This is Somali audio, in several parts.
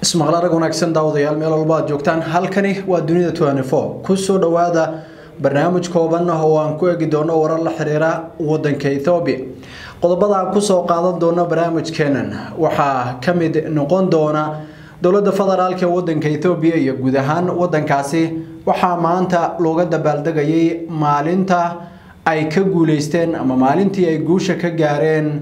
ismaqal arag wanaagsan daawadayaal meel walba aad joogtaan halkani waa dunida kusoo dhowaada barnaamij kooban ah oo aan ku egi doono warar la xiriira wadanka ethoobiya qodobada aan kusoo qaadan doono barnaamijkeenan waxaa ka mid noqon doona dowladda federaalk ee wadanka ethoobiya iyo guud ahaan wadankaasi waxaa maanta looga dabaaldegayay maalinta ay ka guuleysteen ama maalintii ay guusha ka gaareen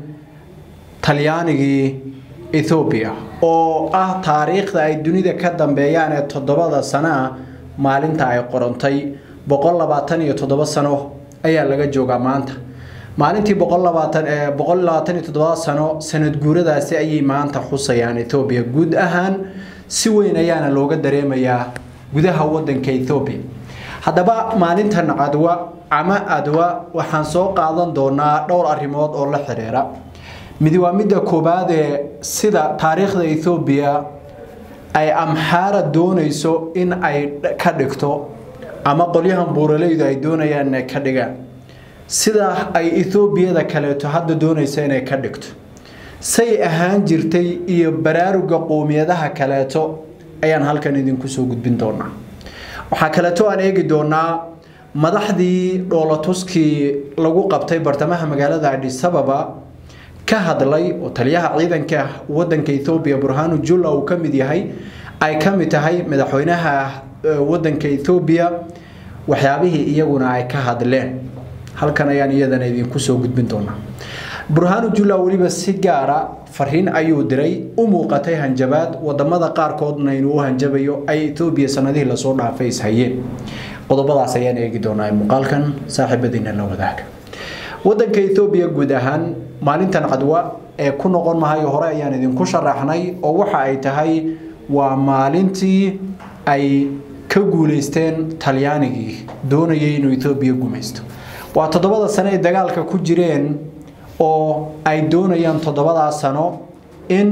talyaanigii ethoobiya oo ah taariikhda ay dunida ka dambeeyaan ee toddobada sano ah maalinta ay qorantay boqol labaatan iyo toddoba sano ayaa laga joogaa maanta maalintii boqol labaatan ee boqol labaatan iyo toddoba sano sanad guuradaasi ayay maanta xusayaan ethoobiya guud ahaan si weyn ayaana looga dareemayaa gudaha wadanka ethoobiya haddaba maalintan cadwa ama adwa waxaan soo qaadan doonaa dhowr arrimood oo la xiriira midi waa midda koowaad ee sida taariikhda ethoobiya ay amxaara doonayso in ay ka dhigto ama qolyahan buuraleydu ay doonayaan inay ka dhigaan sida ay ethoobiyada kaleeto hadda doonaysa inay ka dhigto say ahaan jirtay iyo baraaruga qoomiyadaha kaleeto ayaan halkan idinku soo gudbin doonaa waxaa kaleeto aan eegi doonaa madaxdii dhoolatuskii lagu qabtay bartamaha magaalada adisababa ka hadlay oo taliyaha ciidanka wadanka ethoobiya burhanu jula uu ka mid yahay ay ka mid tahay madaxweynaha wadanka ethoobiya waxyaabihii iyaguna ay ka hadleen halkan ayaan iyadana idinku soo gudbin doonaa burhanu jula weliba si gaara fariin ayuu diray u muuqatay hanjabaad wadamada qaarkoodna inuu u hanjabayo ay ethoobiya sanadihii lasoo dhaafay ishayeen qodobadaas ayaan eegi doonaa muuqaalkan saaxiibadiina la wadaaga wadanka ethoobiya guud ahaan maalintan cadwa ee ku noqon mahayo hore ayaan idinku sharaxnay oo waxa ay tahay waa maalintii ay ka guuleysteen talyaanigii doonayay inuu ethoobiya gumaysto waa toddobada sano ay dagaalka ku jireen oo ay doonayaan toddobadaa sano in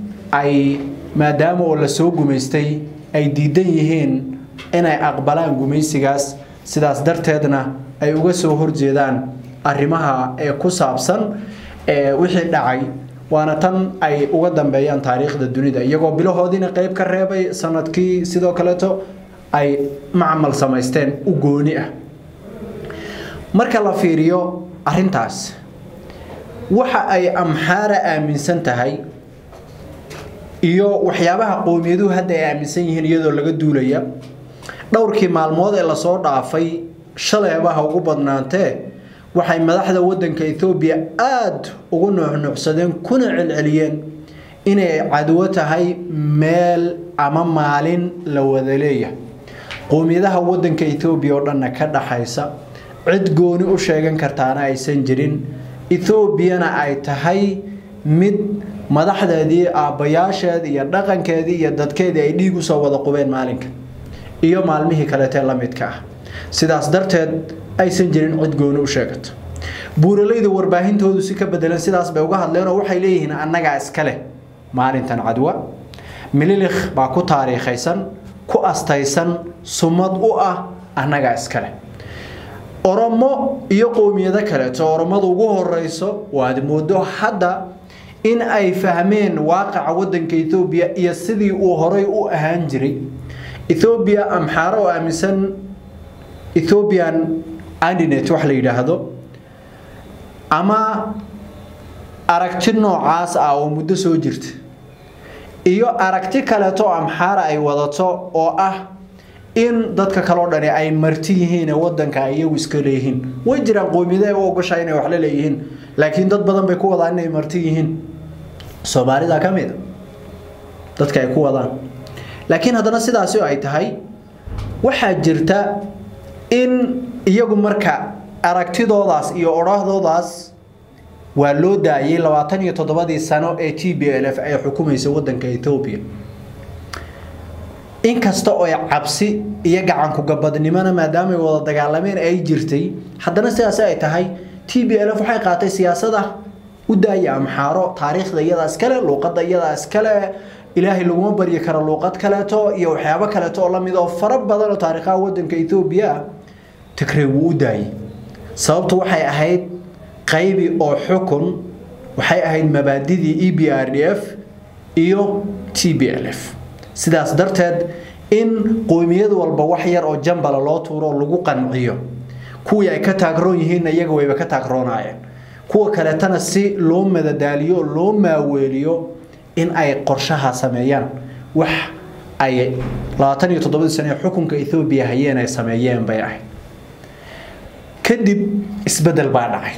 ay maadaama oo lasoo gumaystay ay diidan yihiin inay aqbalaan gumaysigaas sidaas darteedna ay uga soo horjeedaan arrimaha ee ku saabsan wixii dhacay waana tan ay uga dambeeyaan taariikhda dunida iyagoo bilahoodiina qeyb ka reebay sanadkii sidoo kaleeto ay macmal samaysteen u gooni ah marka la fiiriyo arintaas waxa ay amxaara aaminsan tahay iyo waxyaabaha qowmiyaduhu hadda ay aaminsan yihiin iyadoo laga duulaya dhowrkii maalmood ee lasoo dhaafay shaleebaha ugu badnaantee waxay madaxda wadanka ethoobiya aada ugu nuuxnuucsadeen kuna celceliyeen inay cadwo tahay meel ama maalin la wada leeyahay qowmiyadaha wadanka ethoobiya oo dhanna ka dhaxaysa cid gooni u sheegan kartaana aysan jirin ethoobiyana ay tahay mid madaxdeedii aabbayaasheed iyo dhaqankeedii iyo dadkeedii ay dhiig usoo wada qubeen maalinka iyo maalmihii kaleetee la midka ah sidaas darteed aysan jirin cid gooni u sheegato buuralayda warbaahintoodu si ka bedelan sidaas bay uga hadleen oo waxay leeyihiin annagaa iskale maalintan cadwa mililikh baa ku taariikhaysan ku astaysan sumad u ah annagaa iskale oromo iyo qowmiyado kaleeto oromada ugu horeyso waad moodo hadda in ay fahmeen waaqaca wadanka ethoobiya iyo sidii uu horay u ahaan jiray ethoobiya amxaaro oo aaminsan ethoobian andinet wax la yidhaahdo ama aragti noocaas ah oo muddo soo jirta iyo aragti kaleeto oo amxaara ay wadato oo ah in dadka kaleo dhani ay marti yihiin wadanka ay iyagu iska leeyihiin way jiraan qoomiyada u ogoshaa inay wax la leeyihiin laakiin dad badan bay ku wadaan inay marti yihiin soomaalida ka mid a dadka ay ku wadaan laakiin haddana sidaasi ay tahay waxaa jirta in iyagu marka aragtidoodaas iyo odhaahdoodaas waa loo daayay labaatan iyo toddobadii sano ee t b l f ay xukumaysa wadanka ethoobiya inkasta oo cabsi iyo gacanku gabadnimona maadaamay wada dagaalameen ay jirtay haddana sidaas ay tahay t b l f waxay qaatay siyaasada u daaya amxaaro taariikhda iyadaa iskale luuqada iyadaa iskale ilaahay laguma baryi karo luuqad kaleeto iyo waxyaabo kaleeto oo lamid oo fara badan oo taariikhaha wadanka ethoobiya ah tigrey wuu u daayay sababtu waxay ahayd qaybi oo xukun waxay ahayd mabaadidii e b r d f iyo t b l f sidaas darteed in qoymiyad walba wax yar oo jambala loo tuuro oo lagu qanciyo kuwii ay ka taagroon yihiinna iyaga wayba ka taagroonaayeen kuwa kaleetana si loo madadaaliyo oo loo maaweeliyo in ay qorshaha sameeyaan wax ay labaatan iyo toddobadii sane ee xukunka ethoobiya hayeen ay sameeyeen bay ahayd kadib isbeddel baa dhacay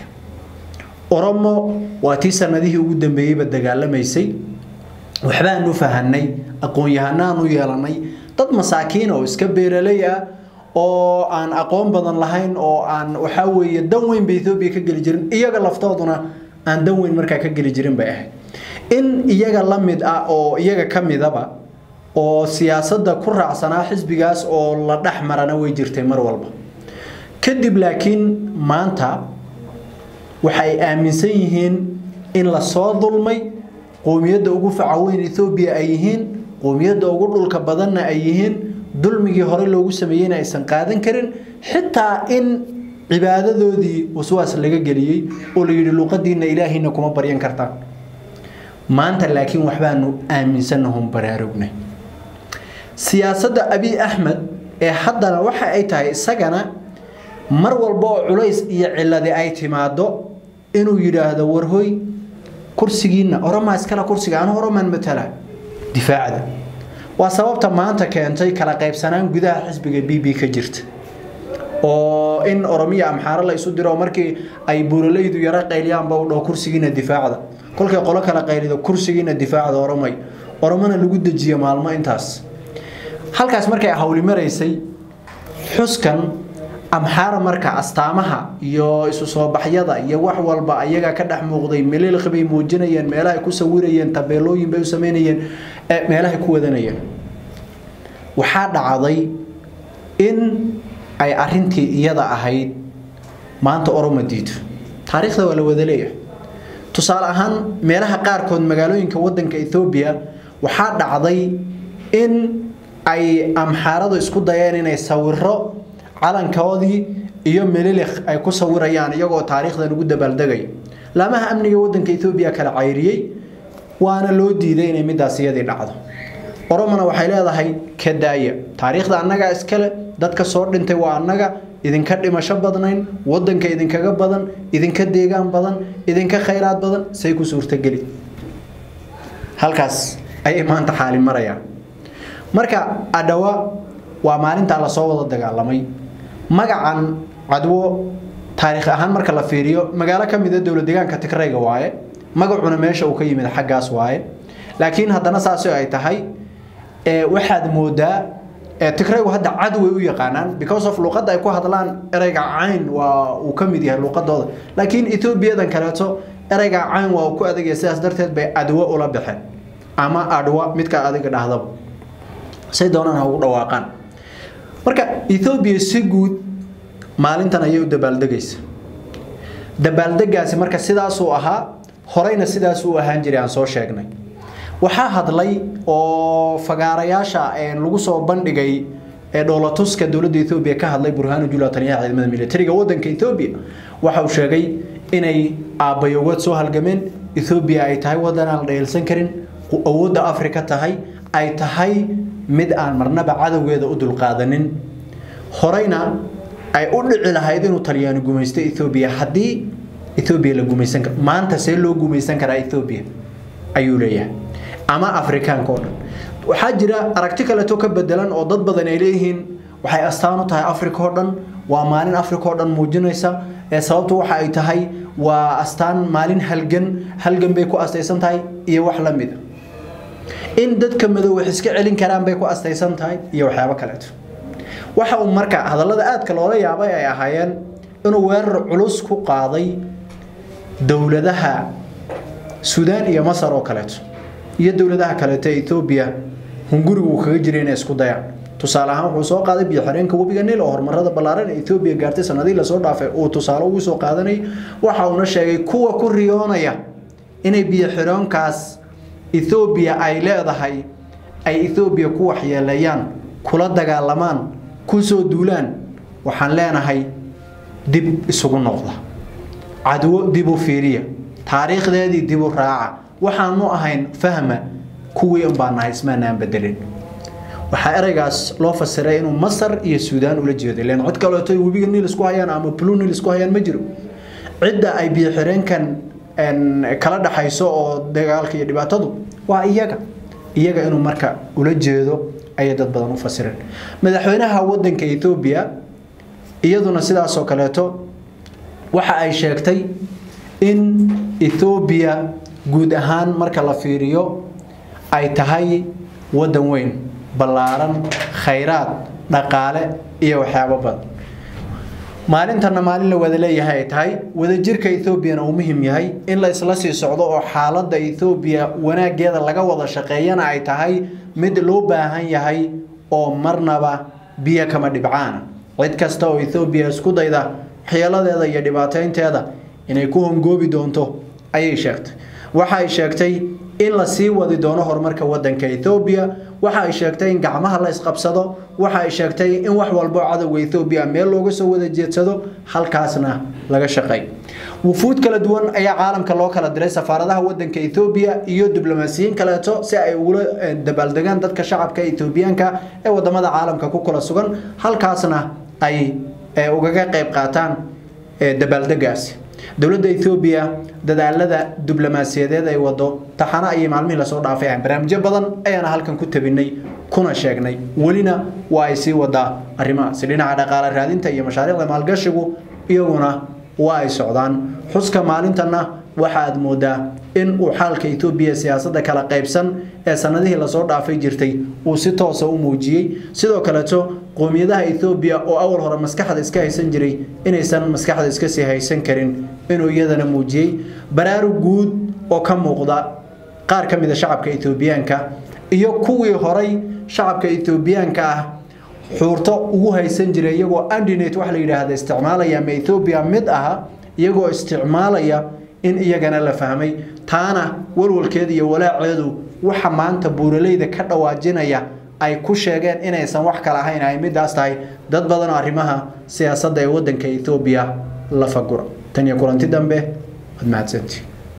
oromo waa tii sanadihii ugu dambeeyeyba dagaalamaysay waxbaanu fahanay aqoon-yahanaanu yeelanay dad masaakiin oo iska beeraley ah oo aan aqoon badan lahayn oo aan waxaa weeye dan weyn ba ethoobiya ka geli jirin iyaga laftooduna aan dan weyn markaa ka geli jirin bay ahayd in iyaga la mid ah oo iyaga ka midaba oo siyaasadda ku raacsanaa xisbigaas oo la dhex marana way jirtay mar walba kadib laakiin maanta waxay aaminsan yihiin in lasoo dulmay qoomiyadda ugu facaweyn ethoobiya ay yihiin qoomiyadda ugu dhulka badanna ay yihiin dulmigii hore loogu sameeyeyna aysan qaadan karin xitaa in cibaadadoodii waswaas laga geliyey oo la yidhi luuqadiinna ilaahiina kuma baryan kartaan maanta laakiin waxbaanu aaminsanahun baraarugnay siyaasadda abiy axmed ee haddana waxa ay tahay isagana mar walba oo culays iyo ciladi ay timaado inuu yidhaahdo warhoy kursigiinna oromaa iskale kursiga anu oromaan matala difaacda waa sababta maanta keentay kala qaybsanaan gudaha xisbiga b b ka jirta oo in oromiya amxaaro la isu diro markii ay buuralaydu yaro qayliyaanba u dhaho kursigiina difaacda kolkay qolo kala qaylido kursigiina difaacda oromay oromona lagu dejiyo maalmo intaas halkaas markay hawli maraysay xuskan amxaara marka astaamaha iyo isu soo baxyada iyo wax walba ayaga ka dhex muuqday melilkhi bay muujinayeen meelahay ku sawirayeen tabeelooyin bay u sameynayeen meelahay ku wadanayeen waxaa dhacday in ay arintii iyada ahayd maanta oromo diido taariikhda waa la wada leeyahay tusaale ahaan meelaha qaarkood magaalooyinka wadanka ethoobiya waxaa dhacday in ay amxaaradu isku dayeen inay sawiro calankoodii iyo melilikh ay ku sawirayaan iyagoo taariikhdan ugu dabaaldegay laamaha amniga wadanka ethoobiya kala cayriyey waana loo diiday inay midaas iyadii dhacdo oromona waxay leedahay ka daaya taariikhda annagaa iskale dadka soo dhintay waa annaga idinka dhimasho badnayn wadanka idinkaga badan idinka deegaan badan idinka khayraad badan say ku suurtageli halkaas ayay maanta xaali marayaan marka adhawa waa maalintaa lasoo wada dagaalamay magacan cadwo taariikh ahaan marka la fiiriyo magaalo ka mid a dowlad deegaanka tigrayga waaye magacuna meesha uu ka yimid xaggaas waaye laakiin haddana saasi ay tahay waxaad moodaa tigraygu hadda cadway u yaqaanaan because of luuqadda ay ku hadlaan ereyga cayn waa uu ka mid yahay luuqadooda laakiin etoobiyadan kaleeto ereyga cayn waa uu ku adagaya sidaas darteed bay adwo ula baxeen ama adwa midka adiga dhahdaba say doonaan ha ugu dhawaaqaan marka ethoobiya si guud maalintan ayay u dabaaldegaysa dabaaldegaasi marka sidaasuu ahaa horeyna sidaasuu ahaan jiray aan soo sheegnay waxaa hadlay oo fagaarayaasha lagu soo bandhigay ee dhoolatuska dowladda ethoobiya ka hadlay burhaanu jula taliyaha ciidamada militariga wadanka ethoobiya waxa uu sheegay inay aabbayogood soo halgameen ethoobiya ay tahay wadan aan la dheelsan karin awoodda afrika tahay ay tahay mid aan marnaba cadowgeeda u dulqaadanin horeyna ay u dhici lahayd inuu talyaani gumaysto ethoobiya haddii ethoobiya la gumaysan karo maanta see loo gumaysan karaa ethoobiya ayuu leeyahay ama afrikaanka oo dhan waxaa jira aragti kaleeto ka bedelan oo dad badan ay leeyihiin waxay astaan u tahay afrika oo dhan waa maalin afrika oo dhan muujinaysa ee sababtu waxa ay tahay waa astaan maalin halgan halgan bay ku astaysan tahay iyo wax la mid in dadka madow wax iska celin karaan bay ku astaysan tahay iyo waxyaabo kaleeto waxa uu marka hadallada aadka loola yaabay ay ahaayeen inuu weerar culus ku qaaday dowladaha suudaan iyo masar oo kaleeto iyo dowladaha kaleeto ee etoobiya hungurigu uu kaga jiray inay isku dayaan tusaale ahaan wuxuu soo qaaday biyo-xireenka webiga niil oo horumarada ballaaran ee etoobiya gaartay sanadihii lasoo dhaafay uu tusaale ugu soo qaadanayay waxa uuna sheegay kuwa ku riyoonaya inay biyo-xireenkaas ethoobiya ay leedahay ay ethoobiya ku waxyeeleeyaan kula dagaalamaan ku soo duulaan waxaan leenahay dib isugu noqda cadwo dib u fiiriya taariikhdeedii dib u raaca waxaanu ahayn fahma kuwii unbaa nahay ismaanaan bedelin waxaa ereygaas loo fasiray inuu masar iyo suudaan ula jeeday len cod kaleeto webiga niil isku hayaan ama blue niil isku hayaan ma jiro cidda ay biyo-xireenkan kala dhaxayso oo dagaalka iyo dhibaatadu waa iyaga iyaga inuu marka ula jeedo ayay dad badan u fasireen madaxweynaha wadanka ethoobiya iyaduna sidaasoo kaleeto waxa ay sheegtay in ethoobiya guud ahaan marka la fiiriyo ay tahay wadan weyn ballaaran khayraad dhaqaale iyo waxyaabo badan maalintana maalin la wada leeyahay ay tahay wadajirka ethoobiana uu muhim yahay in la isla sii socdo oo xaaladda ethoobiya wanaageeda laga wada shaqeeyana ay tahay mid loo baahan yahay oo marnaba biyo kama dhibcaana cid kasta oo ethoobiya isku dayda waxyeeladeeda iyo dhibaateynteeda inay ku hongoobi doonto ayay sheegtay waxa ay sheegtay in la sii wadi doono horumarka wadanka ethoobiya waxa ay sheegtay in gacmaha la isqabsado waxa ay sheegtay in wax walbo cadowga ethoobiya meel looga soo wada jeedsado halkaasna laga shaqeey wufuud kala duwan ayaa caalamka loo kala diray safaaradaha wadanka ethoobiya iyo diblomaasiyiin kaleeto si ay ugula dabaaldegaan dadka shacabka ethoobiyaanka ee wadamada caalamka ku kala sugan halkaasna ay ugaga qayb qaataan dabaaldegaasi dowladda ethoobiya dadaalada diblomaasiyadeed ay wado taxana ayay maalmihii lasoo dhaafay ahan barnaamijyo badan ayaana halkan ku tabinay kuna sheegnay welina waa ay sii wadaa arrimahaasi dhinaca dhaqaale raadinta iyo mashaariicda maalgashigu iyaguna waa ay socdaan xuska maalintanna waxa aad moodaa in uu xaalka etoobiya siyaasadda kala qaybsan ee sanadihii lasoo dhaafay jirtay uu si toosa u muujiyey sidoo kaleeto qoomiyadaha ethoobiya oo awal hore maskaxda iska haysan jiray inaysan maskaxda iska sii haysan karin inuu iyadana muujiyey baraarug guud oo ka muuqda qaar ka mida shacabka etoobiyaanka iyo kuwii horay shacabka etoobiyaanka ah xuurto ugu haysan jiray iyagoo andinate wax la yidhaahda isticmaalaya ama ethoobiya mid aha iyagoo isticmaalaya in iyagana la fahmay taana walwalkeeda iyo walaaceedu waxa maanta buuraleyda ka dhawaajinaya ay ku sheegeen inaysan wax kale ahayn ay midaas tahay dad badan oo arrimaha siyaasadda ee wadanka ethoobiya la fagura tan iyo kulanti dambe waad mahadsantii